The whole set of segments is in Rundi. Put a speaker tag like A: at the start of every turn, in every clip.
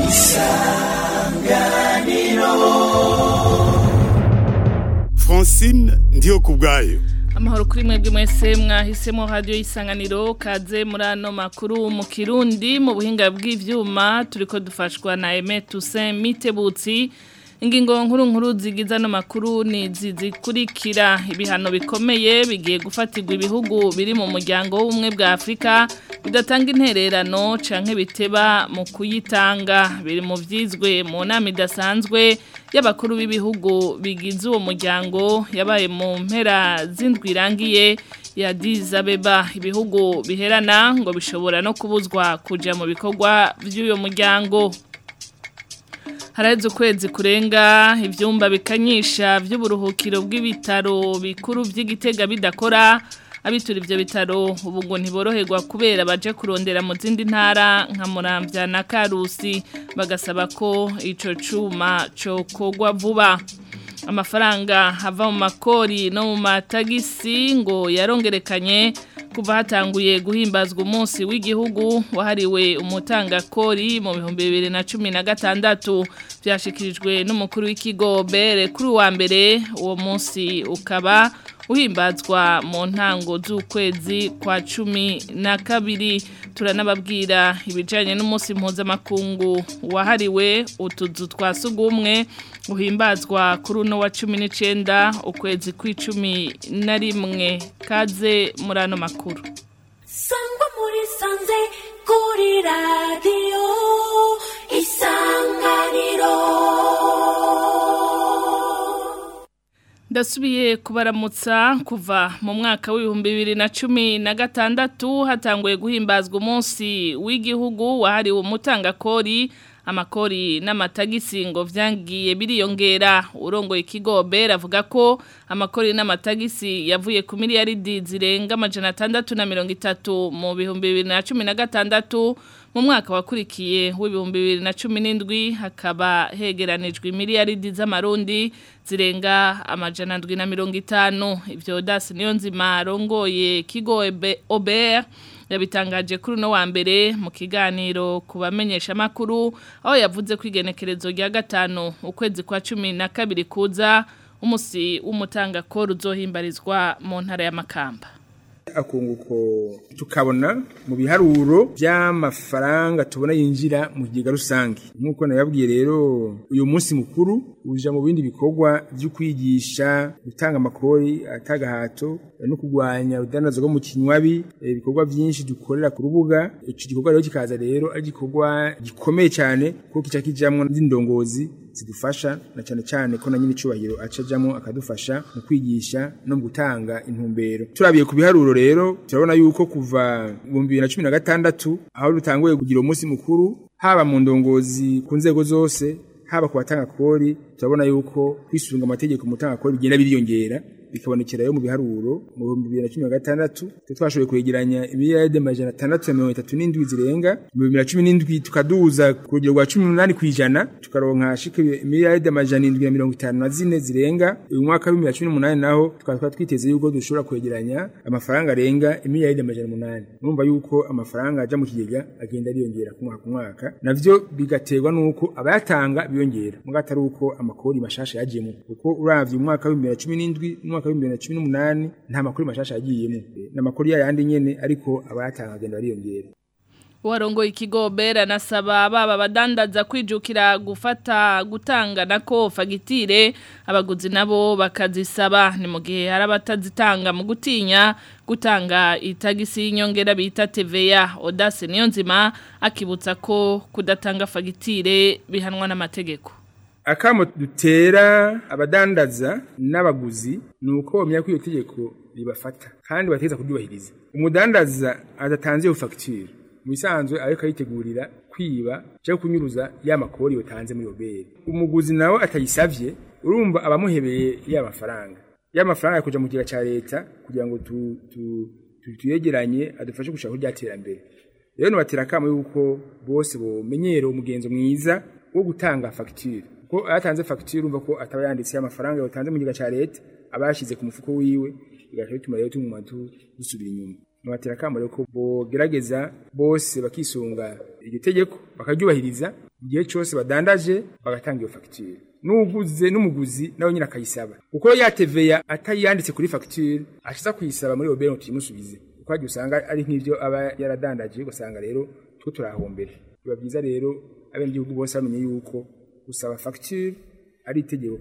A: francine ndiyo ku bwayo
B: amahoro kuri mwebwe mwese mwahisemo radiyo y'isanganiro kaze muri ano makuru mu kirundi mu buhinga bw'ibyuma turi ko dufashwa na eme tuse mitebutsi ingingo nkuru nkuru zigize ano makuru ni izi zikurikira ibihano bikomeye bigiye gufatirwa ibihugu biri mu muryango w'ubumwe bwa afurika bidatanga intererano canke biteba mu kuyitanga biri mu vyizwe mu nama idasanzwe y'abakuru b'ibihugu bigize uwo muryango yabaye mu mpera z'indwi irangiye ya Addis Abeba ibihugu biherana ngo bishobora no kubuzwa kuja mu bikorwa vy'uyo muryango haraheze ukwezi kurenga ibyumba bikanyisha by'uburuhukiro bw'ibitaro bikuru by'igitega bidakora abitura ibyo bitaro ubu ngo ntiboroherwa kubera baje kurondera mu zindi ntara nka murambya na karusi bagasaba ko icyo cyuma cokogwa vuba amafaranga ava mu makori no mu matagisi ngo yarongerekanye kuva hatanguye guhimbazwa umunsi w'igihugu wahariwe umutangakori mu bihumbi bibiri na cumi na gatandatu byashyikirijwe n'umukuru w'ikigo bere kuri uwa mbere uwo munsi ukaba uhimbazwa mu ntango z'ukwezi kwa cumi na kabiri turanababwira ibijyanye n'umunsi mpuzamakungu wahariwe utuzu twa sugumwe uhimbazwa kuri uno wa cumi n'icyenda ukwezi kw'icumi na rimwe kaze muri ano makuru
C: sangwa muri sanze kuri radiyo isanganiro
B: ndasubiye kubaramutsa kuva mu mwaka w'ibihumbi bibiri na cumi na gatandatu hatanguye guhimbazwa umunsi w'igihugu wahariwe umutangakori amakori n'amatagisi ngo vyangiye biriyongera urongoye ikigo bera avuga ko amakori n'amatagisi yavuye ku miliyaridi zirenga amajana atandatu na mirongo itatu mu bihumbi bibiri na cumi na gatandatu mu mwaka wakurikiye w'ibihumbi bibiri na cumi n'indwi hakaba hegeranijwe miliyaridi z'amarundi zirenga amajana ndwi na mirongo itanu ivyo dasi niyo nzima arongoye kigo obert yabitangaje kuri uno wa mbere mu kiganiro ku bamenyesha makuru aho yavuze ko igenekerezo rya gatanu ukwezi kwa cumi na kabiri kuza umusi w'umutangakoro uzohimbarizwa mu ntara ya Makamba
D: akunguko tukabona mu biharuro by'amafaranga tubona yinjira mu kigega rusange nk'uko nababwiye rero uyu munsi mukuru uja mu bindi bikorwa byo kwigisha gutanga amakori atagahato no kurwanya urudandazwa rwo mu kinywabi ibikorwa byinshi dukorera ku rubuga icyo gikorwa rero kikaza rero ari igikorwa gikomeye cyane kuko kica kijamwo n'indongozi zidufasha na cyane cyane ko na nyine icubahiro acajamo akadufasha mu kwigisha no mu gutanga intumbero turabiye ku biharuro rero turabona yuko kuva mu bibiri na cumi na gatandatu aho dutanguye kugira umunsi mukuru haba mu ndongozi ku nzego zose haba ku batanga kori turabona yuko kwisunga amategeko mu gutanga kori bigenda biriyongera bikabonekera yo mu biharuro mu bihumbi bibiri na cumi na gatandatu twashoboye kwegeranya imiliyaride amajana atandatu na mirongo itatu n'indwi zirenga mu bibiri na cumi n'indwi tukaduza ku rugero rwa cumi n'umunani ku ijana tukaronka shika imiliyaride amajana indwi na mirongo itanu na zine zirenga uyu mwaka w'ibihumbi bibiri na cumi n'umunani naho tukaba twari twiteze yuko dushobora kwegeranya amafaranga arenga imiliyaride amajana umunani urumva yuko amafaranga aja mu kigega agenda ariyongera ku mwaka ku mwaka navyo bigaterwa n'uko abayatanga biyongera muga atari uko amakori mashasha yajemo kuko uravye umwaka w'ibihumbi bibiri na cumi n'indwi n'umwaka w'ibihumbi bibiri na cumi n'umunani nta makuru mashasha yagiyemo n'amakuru yayandi nyene ariko abayatanga agenda bariyongera
B: Warongo ikigo bera nasaba baba badandaza kwijukira gufata gutanga nako fagitire abaguzi nabo bakazisaba ni mu gihe hari abatazitanga mu gutinya gutanga itagisi y'inyongera bita TVA Odase niyo nzima akibutsa ko kudatanga fagitire bihanwa n'amategeko
D: akamo dutera abadandaza n'abaguzi ni uko bamenya ko iyo tegeko ribafata kandi bategeza kuryubahiriza umudandaza adatanze iyo fagitire mu bisanzwe ariko ayitegurira kwiba cyangwa kunyuruza ya makori yotanze muri obere umuguzi nawe atayisavye urumva abamuhebeye ya mafaranga ya mafaranga yakuja mu kigega ca leta kugira ngo tu, tu, tu, tuyegeranye adufashe gushaka kurya terambere rero nubatera kamo yuko bose bomenyera umugenzo mwiza wo gutanga fagitire ko ayatanze fagitire urumva ko ataba yanditse amafaranga yotanze mu kigega ca leta aba yashize ku mufuko wiwe bigaca bituma rero tumuma dusubira inyuma nubatera kamo rero ko bogerageza bose bakisunga iryo tegeko bakaryubahiriza igihe cyose badandaje bagatanga iyo fagitire n'uguze n'umuguzi nawe nyine akayisaba kuko yateveya atayanditse kuri fagitire ashiza kuyisaba muri obere ngo tuyimusubize kuko hagiye usanga ari nk'ibyo aba yaradandaje ugasanga rero two turahombera biba byiza rero abenegihugu bose bamenye yuko gusaba fagitire ari itegeko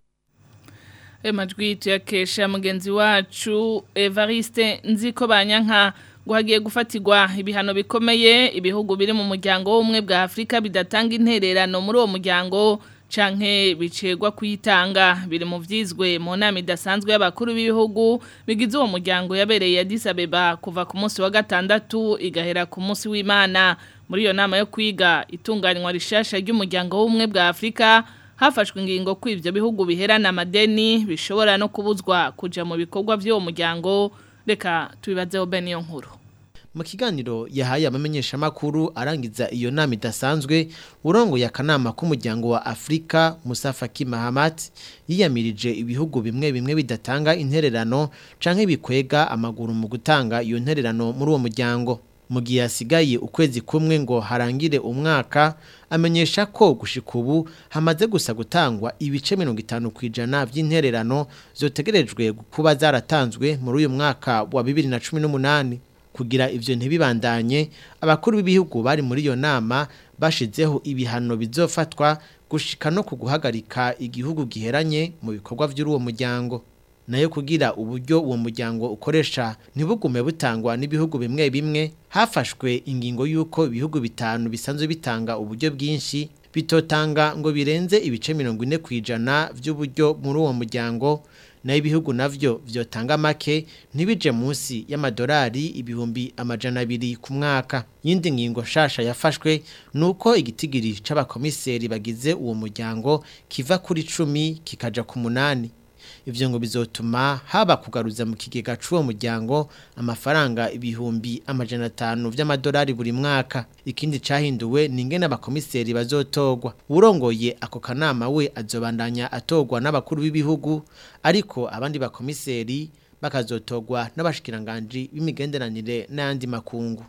B: ayo majwi tuyakesha mugenzi wacu evariste nziko banyanka ngo hagiye gufatirwa ibihano bikomeye ibihugu biri mu muryango w'ubumwe bwa afurika bidatanga intererano muri uwo muryango canke bicegwa kuyitanga biri mu vyizwe mu nama idasanzwe y'abakuru b'ibihugu bigize uwo muryango yabereye Addis Abeba kuva ku munsi wa gatandatu igahera ku munsi w'Imana muri iyo nama yo kwiga itunganywa rishasha ry'umuryango w'ubumwe bwa Afrika hafashwe ingingo ko ivyo bihugu biherana amadeni bishobora no kubuzwa kuja mu bikorwa vy'uwo muryango reka tubibazeho bene iyo nkuru
E: mu kiganiro yahaye amamenyesha makuru arangiza iyo nama idasanzwe urongoye akanama k'umuryango wa Afrika Musa Faki Mahamat yiyamirije ibihugu bimwe bimwe bidatanga intererano canke bikwega amaguru mu gutanga iyo ntererano muri uwo muryango mu gihe hasigaye ukwezi kumwe ngo harangire umwaka amenyesha ko gushika ubu hamaze gusa gutangwa ibice mirongo itanu ku ijana by'intererano zotegerejwe kuba zaratanzwe muri uyu mwaka wa bibiri na cumi n'umunani kugira ivyo ntibibandanye abakuru b'ibihugu bari muri iyo nama bashizeho ibihano bizofatwa gushika no kuguhagarika igihugu giheranye mu bikorwa by'uwo muryango nayo kugira uburyo uwo muryango ukoresha ntibugume butangwa n'ibihugu bimwe bimwe hafashwe ingingo y'uko ibihugu bitanu bisanzwe bitanga uburyo bwinshi bitotanga ngo birenze ibice mirongo ine ku ijana by'uburyo muri uwo muryango nayo ibihugu navyo vyotanga make ntibije munsi y'amadolari ibihumbi amajana abiri ku mwaka yindi ngingo shasha yafashwe nuko igitigiri c'abakomiseri bagize uwo muryango kiva kuri cumi kikaja ku munani ivyo ngo bizotuma haba kugaruza mu kigega c'uwo muryango amafaranga ibihumbi amajana atanu vy'amadolari buri mwaka ikindi cahinduwe ni ingene abakomiseri bazotogwa urongoye ako kanama we azobandanya atogwa n'abakuru b'ibihugu ariko abandi bakomiseri bakazotogwa n'abashikiranganji b'imigenderanire n'ayandi makungu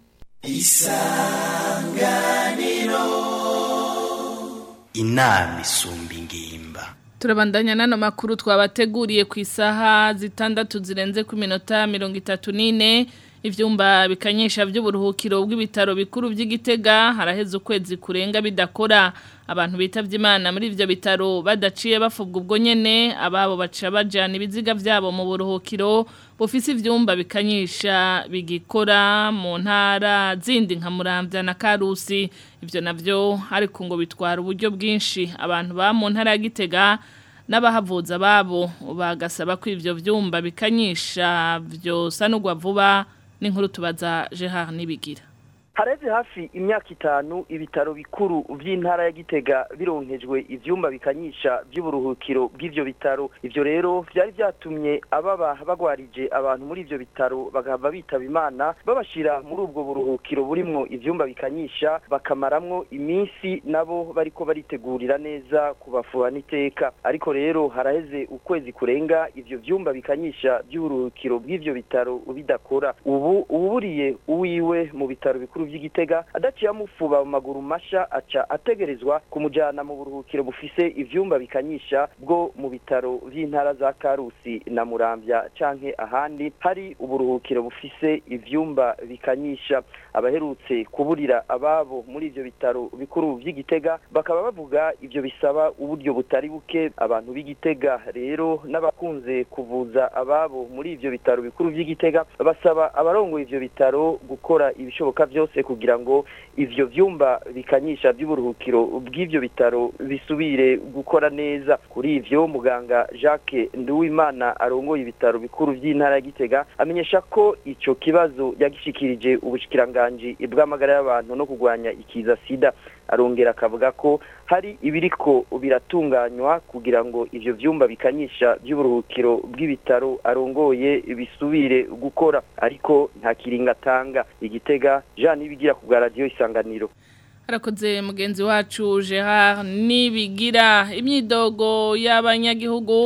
F: inama isumba ingimba
B: Turabandanya nano makuru twabateguriye ku isaha zitandatu zirenze ku minota mirongo itatu n'ine ivyumba bikanyesha by'uburuhukiro bw'ibitaro bikuru by'igitega haraheze ukwezi kurenga bidakora abantu bitavye imana muri ivyo bitaro badaciye bafubwa ubwo nyene ababo baca bajana ibiziga vyabo mu buruhukiro bufise ivyumba bikanyisha bigikora mu ntara zindi nka Muramvya na Karusi ivyo navyo ariko ngo bitwara uburyo bwinshi abantu ba mu ntara ya Gitega n'abahavuza babo bagasaba ko ivyo vyumba bikanyisha vyosanurwa vuba n'inkuru tubaza Gerard Nibigira
G: hareze hafi imyaka itanu ibitaro bikuru vy'intara ya Gitega bironkejwe ivyumba bikanyisha by'uburuhukiro bw'ivyo bitaro ivyo rero vyari vyatumye ababa bagwarije abantu muri ivyo bitaro bagahava bitaba imana babashira muri ubwo buruhukiro burimwo ivyumba bikanyisha bakamaramwo iminsi nabo bariko baritegurira neza kubafuha n'iteka ariko rero haraheze ukwezi kurenga ivyo vyumba bikanyisha by'uburuhukiro bw'ivyo bitaro bidakora ubu uburiye uwiwe mu bitaro bikuru vy'igitega adaciye amufuba mu maguru masha aca ategerezwa kumujana mu buruhukiro bufise ivyumba bikanyisha bwo mu bitaro vy'intara za Karusi na Muramvya canke ahandi hari uburuhukiro bufise ivyumba bikanyisha abaherutse kuburira ababo muri ivyo bitaro bikuru vy'igitega bakaba bavuga ivyo bisaba uburyo butari buke abantu b'igitega rero n'abakunze kuvuza ababo muri ivyo bitaro bikuru vy'igitega basaba abarongoye ivyo bitaro gukora ibishoboka vyose kugira ngo ivyo vyumba bikanyisha by'uburuhukiro bw'ivyo bitaro bisubire gukora neza kuri ivyo muganga Jacques Nduwimana arongoye ibitaro bikuru vy'intara ya Gitega amenyesha ko ico kibazo yagishikirije ubushikiranganji bw'amagara y'abantu no kugwanya ikiza sida arongera akavuga ko hari ibiriko biratunganywa kugira ngo ivyo vyumba bikanyisha by'uburuhukiro bw'ibitaro arongoye bisubire gukora ariko nta kiringa atanga igitega Jean Nibigira ku bwa radio isanganiro
B: harakoze mugenzi wacu Gerard nibigira imyidogo y'abanyagihugu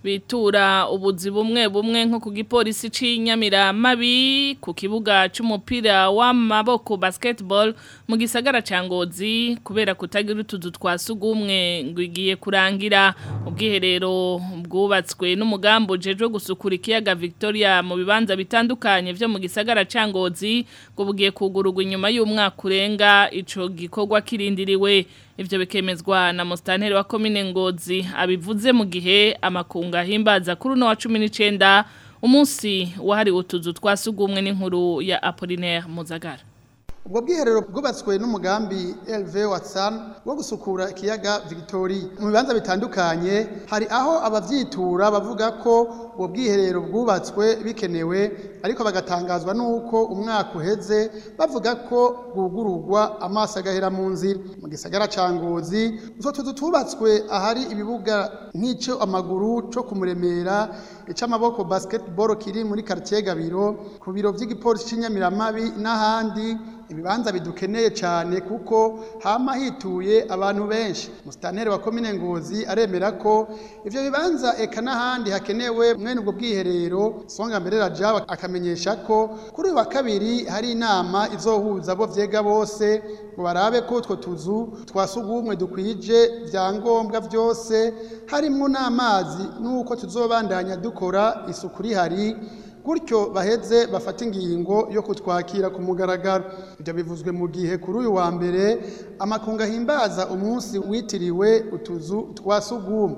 B: bitura ubuzi bumwe bumwe nko ku gipolisi c'inyamiramabi ku kibuga c'umupira w'amaboko basketball mu gisagara ca Ngozi kubera kutagira utuzu twa sugumwe ngo igiye kurangira ubwiherero bwubatswe n'umugambo ujejwe gusukura ikiyaga Victoria mu bibanza bitandukanye vyo mu gisagara ca Ngozi ngo bugiye kugururwa inyuma y'umwaka urenga ico gikorwa kirindiriwe ivyo bikemezwa na mustanteri wa komine Ngozi abivuze mu gihe amakunga himbaza kuri no wa 19 umunsi wahari utuzu twasugumwe n'inkuru ya Apollinaire Muzagara
H: ubwo bwiherero bwubatswe n'umugambi LV Watson wo gusukura ikiyaga Victoria mu bibanza bitandukanye hari aho abavyitura bavuga ko ubwo bwiherero bwubatswe bikenewe ariko bagatangazwa nuko umwaka uheze bavuga ko bwugururwa amaso agahera mu nzira mu gisagara ca Ngozi utwo tuzu tubatswe ahari ibibuga nk'ico amaguru co kumuremera ic'amaboko basketball kiri muri quartier Gabiro ku biro vy'igipolisi c'Inyamiramabi n'ahandi ibibanza bidukeneye cyane kuko hama hituye abantu benshi musitanteri wa komine ngozi aremera ko ivyo bibanza eka n'ahandi hakenewe mwene ubwo bwiherero songa mbere raja akamenyesha ko kuri uyu wa kabiri hari inama izohuza abo vyega bose ngo barabe ko utwo tuzu twasugumwe dukwije vyangombwa vyose harimwo n'amazi n'uko tuzobandanya dukora isuku rihari gutyo baheze bafata ingingo yo kutwakira ku mugaragaro ibyo bivuzwe mu gihe kuri uyu wa mbere amakunga ahimbaza umunsi witiriwe utuzu twa sugumwe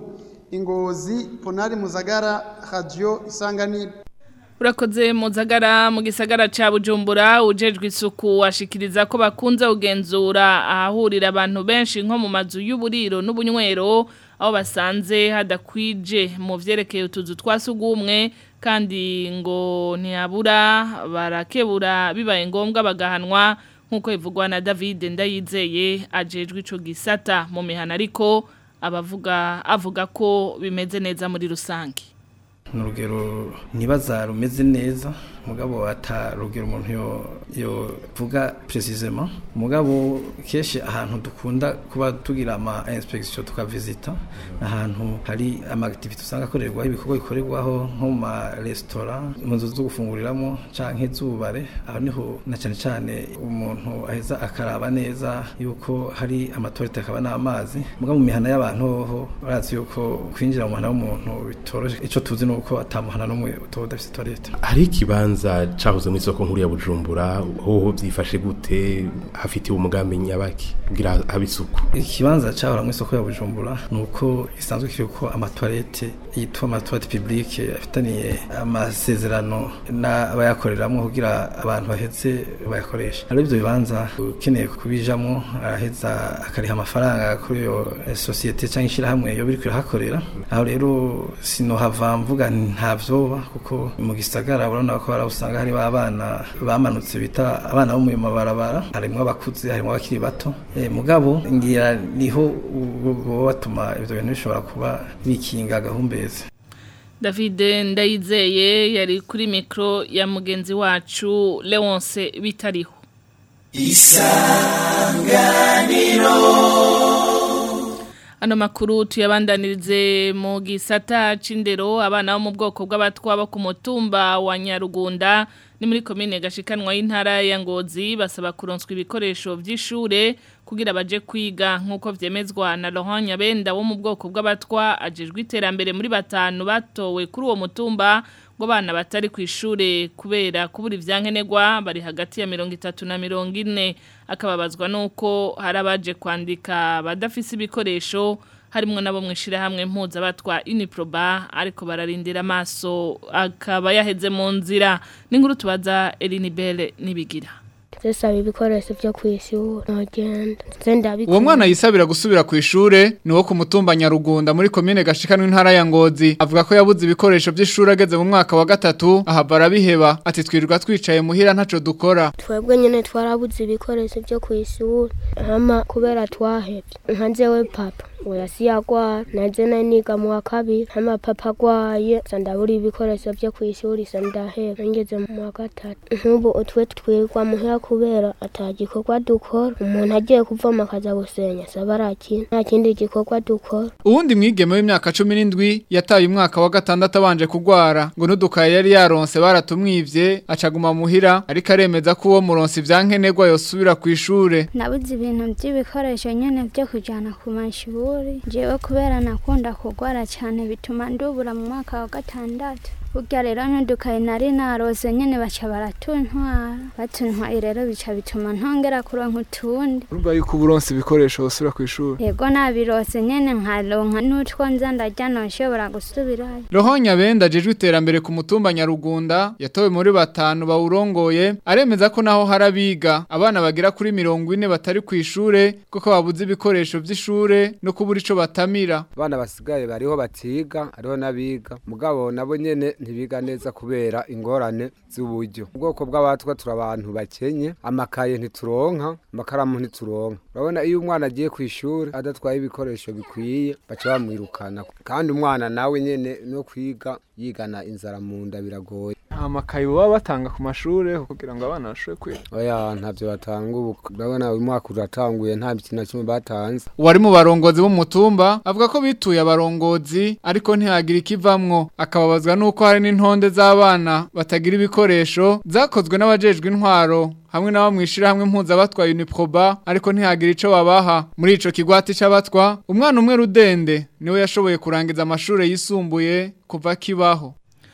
H: ingozi ponari muzagara radiyo isanganiro
B: Urakoze muzagara mu gisagara ca Bujumbura ujejwe isuku washikiriza ko bakunze kugenzura ahahurira abantu benshi nko mu mazu y'uburiro n'ubunywero aho basanze hadakwije mu vyerekeye utuzu twasugumwe kandi ngo ntiyabura barakebura bibaye ngombwa bagahanwa nk'uko bivugwa na David Ndayizeye ajejwe ico gisata mu mihana ariko abavuga avuga ko bimeze neza muri rusange
I: n'urugero ntibaza rumeze neza mugabo ata rugero umuntu yo yo vuga precisement mugabo kenshi ahantu dukunda kuba tugira ama inspection tukavisita ahantu hari ama activity usanga akorerwa ibikorwa bikorerwaho nko mu ma restaurant mu nzu zo gufunguriramo canke zubare aho niho na cyane cyane umuntu aheza akaraba neza yuko hari amatorite akaba n'amazi mugabo mu mihana y'abantu ho barazi yuko kwinjira mu mihana w'umuntu bitoroshe ico tuzi nuko atamuhana n'umwe utoba udafise toilette
J: hari ikibanza cahoze mu isoko nkuru ya Bujumbura hoho byifashe gute hafitiwe umugambi nyabaki kugira habe isuku
I: ikibanza cahora mu isoko ya Bujumbura nuko isanzwe kiriko amatoilette yitwa amatoilette publique afitaniye amasezerano n'abayakoreramwo kugira abantu baheze bayakoresha rero ivyo bibanza ukeneye kubijamwo araheza akariha amafaranga kuri iyo societe cyangwa ishirahamwe yo biriko irahakorera aho rero sinohava mvuga ntavyoba kuko mu gisagara urabona ko usanga hari abana bamanutse bita abana bo mu mabarabara harimo abakuze harimo abakiri bato e, mugabo ngira niho bo batuma ivyo bintu bishobora kuba bikinga gahumbeze
B: David Ndayizeye yari kuri mikro ya mugenzi wacu Leonce bitariho
C: isanganiro
B: Ano makuru tuyabandanirize mu gisata c'indero abana bo mu bwoko bw'abatwa bo ku mutumba wa Nyarugunda ni muri komine gashikanwa y'intara ya Ngozi basaba kuronswa ibikoresho vy'ishure kugira baje kwiga nkuko vyemezwa na Laurent Nyabenda wo mu bwoko bw'abatwa ajejwe iterambere muri batanu batowe kuri uwo mutumba ngo bana batari ku ishure kubera kubura ivyankenerwa bari hagati ya 30 na 40 akababazwa nuko harabaje kwandika badafise ibikoresho harimo nabo mwishira hamwe mpuza batwa Uniproba ariko bararindira amaso akaba yaheze mu nzira n'inkuru tubaza Elinibele nibigira
K: zisaba ibikoresho byo kwishura ntagenda zenda
L: uwo mwana yisabira gusubira ku ishure ni wo ku mutumba nyarugunda muri komine gashikanwa intara ya ngozi avuga ko yabuze ibikoresho by'ishuri ageze mu mwaka wa gatatu ahava arabiheba ati twirirwa twicaye muhira ntaco dukora
K: twebwe nyene twarabuze ibikoresho byo kwishura hama kubera twahevye nka jewe papa oya siyagwara naje nari niga mu wa kabiri hama papa agwaye sa ndabura ibikoresho vyo kw'ishuri sa ndaheba ngeze mu wa gatatu nk'ubu utwe twigwa muhira kubera ata gikorwa dukora umuntu agiye kuvoma akaza gusenya saba arakina nta kindi gikorwa dukora
L: Uwundi mwigeme w'imyaka 17 yataye umwaka wa gatandatu abanje kugwara ngo nudukaye yari yaronse baratumwivye acaguma muhira ariko aremeza ko uwo muronsi vyankenerwa yosubira kwishure
M: nabuze ibintu by'ibikoresho nyene byo kujana ku mashuri jewe kubera nakunda kugwara cyane bituma ndubura mu mwaka wa gatandatu burya rero ntudukaye nari narose nyene baca baratuntwara batuntwaye rero bica bituma ntongera kuronka utundi
L: urumva yuko uburonsi ibikoresho usubira kw'ishure
M: yego nabirose nyene nkaronka n'utwo nza ndarya noshobora gusubirayo
L: Rohonya benda jejwe iterambere ku mutumba Nyarugunda yatowe muri batanu bawurongoye aremeza ko naho harabiga abana bagira kuri mirongo ine batari kw'ishure kuko babuze ibikoresho vy'ishure no kubura ico batamira
N: abana basigaye bariho batiga hariho n'abiga mugabo nabo nyene ntibiga neza kubera ingorane z'uburyo ubwoko bw'abatwa turi abantu bakenye amakaye ntituronka amakaramu ntituronka urabona iyo umwana agiye ku ishuri adatwaye ibikoresho bikwiye baca bamwirukana kandi umwana nawe nyene no kwiga yigana inzara mu nda biragoye
L: amakaye baba batanga ku mashure kugira ngo abana bashobore kwiga
N: oya ntavyo batanga ubu urabona uyu mwaka uratanguye nta kintu na kimwe batanze
L: Uwari mu barongozi b'umutumba avuga ko bituye abarongozi ariko ntihagira ikivamwo akababazwa nuko hari n'intonde z'abana batagira ibikoresho zakozwe n'abajejwe intwaro hamwe n'abo mwishira hamwe impuza batwa Uniproba ariko ntihagira ico babaha muri ico kigwati c'abatwa umwana umwe rudende niwe yashoboye kurangiza amashure yisumbuye kuva kibaho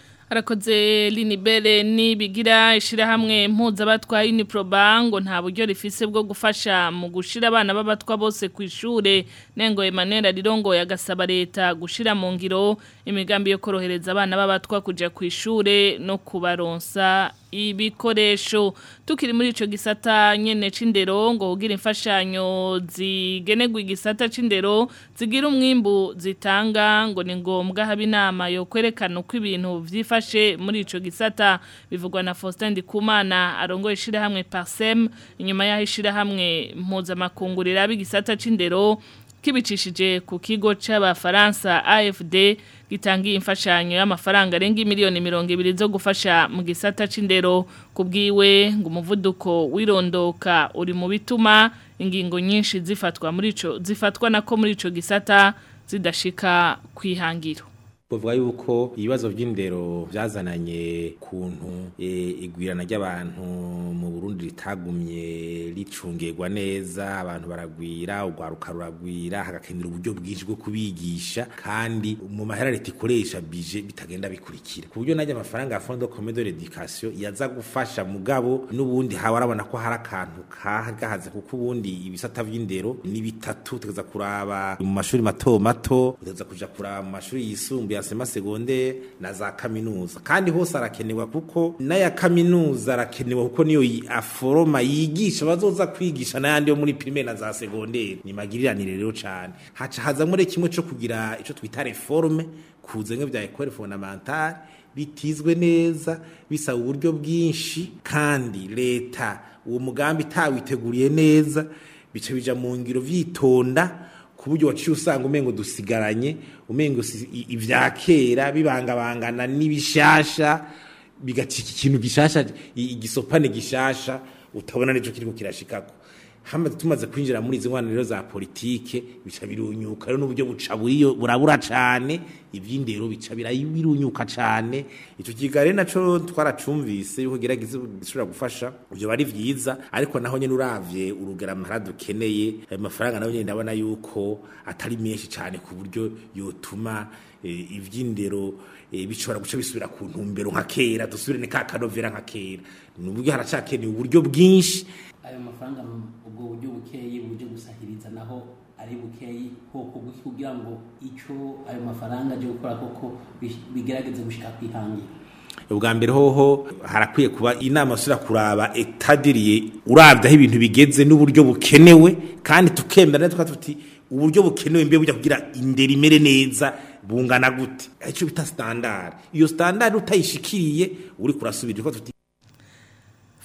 B: Arakoze linibere nibigira ishirahamwe mpuza batwa Uniproba ngo nta buryo rifise bwo gufasha mu gushira abana b'abatwa bose ku ishure nengo Emmanuel Rirongo yagasaba leta gushira mu ngiro imigambi yo korohereza abana b'abatwa kuja ku ishure no kubaronsa ibikoresho tukiri muri ico gisata nyene c'indero ngo ugira imfashanyo zigenegwa igisata c'indero zigira umwimbu zitanga ngo ni ngombwa haba inama yo kwerekana uko ibintu vyifashe muri ico gisata bivugwa na Faustin Ndikumana arongoye ishirahamwe Parsem inyuma yaho ishirahamwe mpuzamakungurira b'igisata c'indero kibicishije ku kigo c'abafaransa AFD gitangiye imfashanyo y'amafaranga arenga miliyoni mirongo ibiri zo gufasha mu gisata c'indero kubwiwe ngo umuvuduko wirondoka uri mu bituma ingingo nyinshi zifatwa muri ico zifatwa nako muri ico gisata zidashika kwihangiro
O: Bavuga yuko ibibazo by'indero byazananye kuntu e, igwirana ry'abantu mu Burundi ritagumye ricungirwa neza abantu baragwira ugwaruka ruragwira hagakenera uburyo bwinshi bwo kubigisha kandi mu mahera leta ikoresha bije bitagenda bikurikira ku buryo najya amafaranga ya Fond de Commun de l'Education yaza gufasha mugabo n'ubundi hawe arabona ko hari akantu kahagaze kuko ubundi ibisata by'indero ni bitatu tugeza kuraba mu mashuri mato mato tugeza kuja kuraba mu mashuri yisumbuye yasema segonde na za kaminuza kandi hose arakenewa kuko n'aya kaminuza arakenewa kuko niyo aforoma yigisha bazoza kwigisha n'ayandi yo muri primaire na za secondaire ni magiriranire rero cyane haca haza muri kimwe cyo kugira ico twita reforme kuzenga bya école fondamentale bitizwe neza bisaba uburyo bwinshi kandi leta uwo mugambi tawiteguriye neza bica bija mu ngiro vyitonda kuburyo waciye usanga umengo dusigaranye umengo ivya kera bibangabangana n'ibishasha bigacika ikintu gishasha igisopane gishasha utabona nico kiriko kirashikako hama tumaze kwinjira muri izi ngwana rero za politike bica birunyuka rero n'uburyo buca buriyo burabura cane ivy'indero bica birunyuka cane ico kigare naco twaracumvise yuko gerageza gishobora gufasha ivyo bari vyiza ariko naho nyene uravye urugera amahera dukeneye ayo mafaranga nayo nyene ndabona yuko atari menshi cane ku buryo yotuma ivy'indero bishobora guca bisubira ku ntumbero nka kera dusubire ni ka kanovera nka kera ni uburyo haracakeneye uburyo bwinshi
P: ayo mafaranga ubwo buryo bukeyi buryo gusahiriza naho ari bukeyi koko kugira ngo ico ayo mafaranga aje gukora koko bigerageze gushika kwihangira
O: ubwa mbere hoho harakwiye kuba inama usura kuraba etadiriye urabye aho ibintu bigeze n'uburyo bukenewe kandi tukemera neza tuti uburyo bukenewe mbe bujya kugira indera imere neza bungana gute icyo bita standard iyo standard utayishikiriye uri kurasubira ko tuti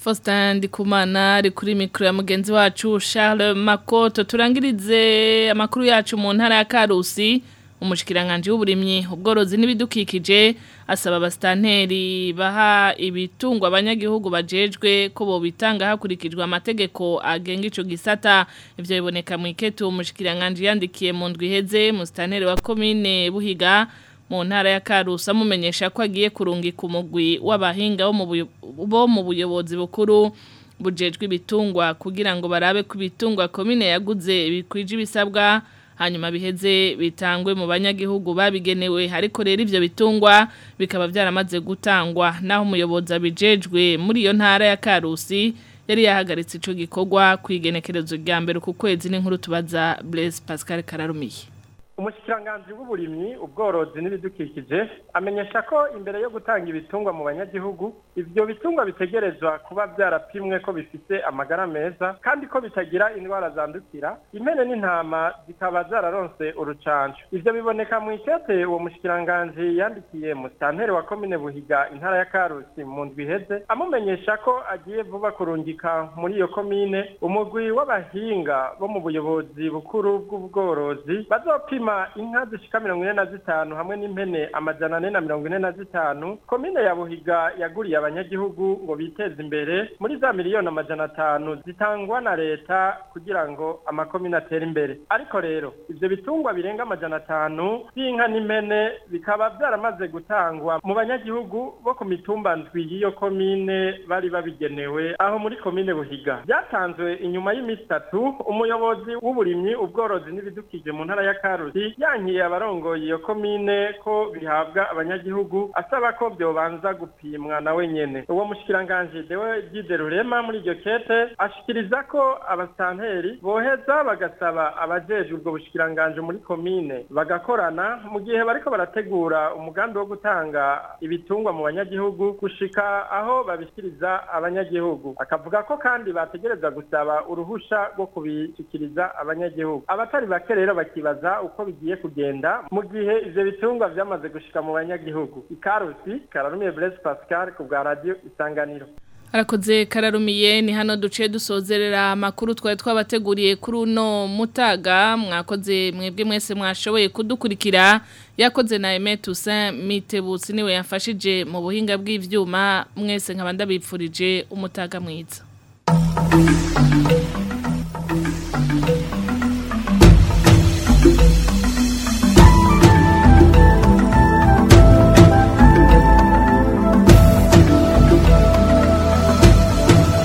B: Faustin Ndikumana ari kuri mikro ya mugenzi wacu Charles Makoto turangirize amakuru yacu mu ntara ya Karusi umushikiranganje w'uburimyi ubworozi n'ibidukikije asaba abastanteri baha ibitungwa abanyagihugu bajejwe ko bo bitanga hakurikijwe amategeko agenga ico gisata ivyo biboneka mu iketu umushikiranganje yandikiye mu ndwi heze mu stanteri wa commune Buhiga mu ntara ya Karusi amumenyesha ko agiye kurungika umugwi w'abahinga bo mu buyo- bo mu buyobozi bukuru bujejwe ibitungwa kugira ngo barabe ku bitungwa komine yaguze bikwije ibisabwa hanyuma biheze bitangwe mu banyagihugu babigenewe ariko rero ivyo bitungwa bikaba byaramaze gutangwa naho umuyobozi abijejwe muri iyo ntara ya Karusi yari yahagaritse ico gikorwa kwigenekerezo rya mbere ku kwezi n'inkuru tubaza Blaise Pascal Kararumiye
Q: umushikiranganji w'uburimyi ubworozi n'ibidukikije amenyesha ko imbere yo gutanga ibitungwa mu banyagihugu ivyo bitungwa bitegerezwa kuba vyarapimwe ko bifise amagara meza kandi ko bitagira indwara zandukira impene n'intama zikaba zararonse urucanco ivyo biboneka mu ikete uwo mushikiranganji yandikiye mu santeri wa komine buhiga intara ya karusi mu ndwi iheze amumenyesha ko agiye vuba kurungika muri iyo komine umugwi w'abahinga bo mu buyobozi bukuru bw'ubworozi bazopima inka zishika mirongo ine na zitanu hamwe n'impene amajana ane na mirongo ine na zitanu komine ya buhiga yaguriye abanyagihugu ngo biteze imbere muri za miliyoni amajana atanu zitangwa na leta kugira ngo amakomine atere imbere ariko rero ivyo bitungwa birenga amajana atanu vy'inka n'impene bikaba vyaramaze gutangwa mu banyagihugu bo ku mitumba ndwi y'iyo komine bari babigenewe aho muri komine buhiga byatanzwe inyuma y'iminsi itatu umuyobozi w'uburimyi ubworozi n'ibidukikije mu ntara ya karusi yankiye abarongoye iyo komine ko bihabwa abanyagihugu asaba ko byobanza gupimwa nawe nyene uwo mushikiranganje dewe Gide Rurema muri iryo kete ashikiriza ko abasanteri boheza bagasaba abajejwe ubwo bushikiranganje muri komine bagakorana mu gihe bariko barategura umugambi wo gutanga ibitungwa mu banyagihugu gushika aho babishikiriza abanyagihugu akavuga ko kandi bategereza gusaba uruhusha rwo kubishikiriza abanyagihugu abatari bake rero bakibaza uko bigiye kugenda mu gihe ivyo bitungwa vyamaze gushika mu banyagihugu ikarusi kararumiye Blaise Pascal ku bwa radio isanganiro
B: Arakoze kararumiye ni hano duce dusozerera amakuru twari twabateguriye kuri uno mutaga mwakoze mwebwe mwese mwashoboye kudukurikira yakoze na Aime Toussaint Mitebutsi niwe yafashije mu buhinga bw'ivyuma mwese nkaba ndabipfurije umutaga mwiza